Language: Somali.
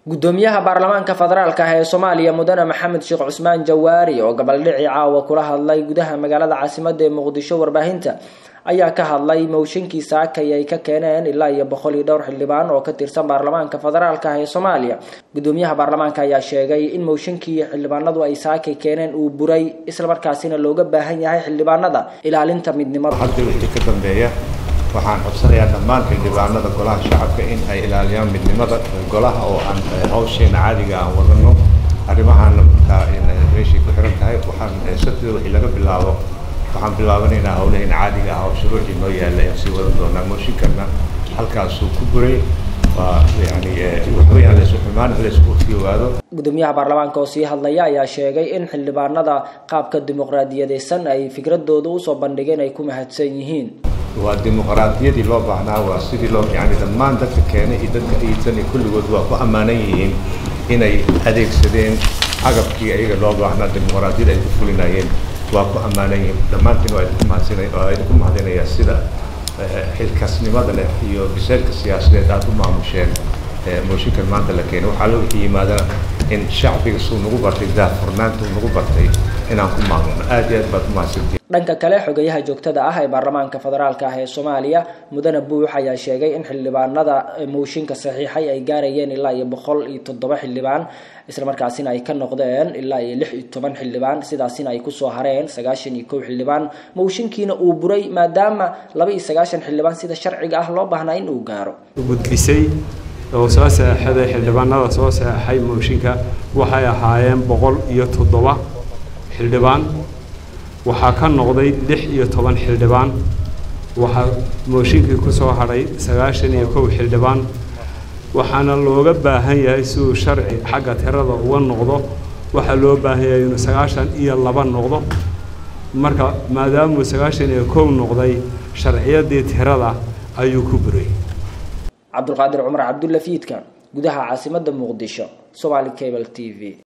gudoomiyaha baarlamaanka federaalk ah ee soomaaliya mudane maxamed sheekh cusmaan jawaari oo gabaldhici caawa kula hadlay gudaha magaalada caasimada ee muqdisho warbaahinta ayaa ka hadlay mowshinkii saakay ay ka keeneen ilaa iyo boqol iyo dhowr xildhibaan oo ka tirsan baarlamaanka federaalk ah ee soomaaliya gudoomiyaha baarlamaanka ayaa sheegay in mowshinkii xildhibaanadu ay saakay keeneen uu buray islamarkaasina looga baahan yahay xildhibaanada ilaalinta midnimada hadda wixii ka dambeeya waxaan codsanayaa dhammaan xildhibaanada golaha shacabka in ay ilaaliyaan midnimada golaha oo aan hawsheena caadiga aan wadano arrimahaana markaa meeshay ku xiran tahay waxaan sabtida wixii laga bilaabo waxaan bilaabanaynaa hawlaheena caadiga ah oo shuruucii noo yaalla aan sii wadan doonaa mooshinkanna halkaasuu ku buray waa yani waxaweyaan laysu xumaan laysku fiwaado gudoomiyaha baarlamaanka oo sii hadlaya ayaa sheegay in xildhibaanada qaabka dimuqraadiyadeysan ay fikradooda usoo bandhigeen ay ku mahadsan yihiin waa dimuqraadiyadii loo baahnaa waa sidii loo yani dhammaan dadka keenay iyo dadka iidsan iyo kulligood waa ku ammaanan yihiin inay adeegsadeen agabkii ayaga loo baahnaa dimuqraadiyada ay ku fulinayeen waa ku ammaanan yihiin dhammaantiin waa idinku mahadsanay waa idinku mahadinayaa sida xilkasnimada leh iyo biseelka siyaasadeed aada u maamusheen mooshinkan maanta la keenay waxaa la wixii yimaadana in shacbiga suu nagu bartay daahfurnaanta uu nagu bartay inaan ku maamulno aad iyo aad baad u mahadsantiin dhanka kale xogayaha joogtada ah ee baarlamaanka federaalk ah ee soomaaliya mudane buux ayaa sheegay in xildhibaanada mooshinka saxiixay ay gaarayeen ilaa iyo boqol iyo toddoba xildhibaan islamarkaasina ay ka noqdeen ilaa iyo lix iyo toban xildhibaan sidaasina ay kusoo hareen sagaashan iyo kow xildhibaan mooshinkiina uu buray maadaama laba iyo sagaashan xildhibaan sida sharciga ah loo baahnaa in uu gaaro gudbisay oo soo saxeixday xildhibaanada soo saxeixay mooshinka waxay ahaayeen boqol iyo toddoba xildhibaan waxaa ka noqday lix iyo toban xildhibaan waxaa mooshinkii ku soo hadhay sagaashan iyo kow xildhibaan waxaana looga baahan yahay si uu sharci xagga tirada uga noqdo waxaa loo baahan yahay inuu sagaashan iyo laba noqdo marka maadaamuu sagaashan iyo kow noqday sharciyadii tirada ayuu ku buray cabdulqaadir cumar cabdulla fiidka gudaha caasimada muqdisho somaali cable t v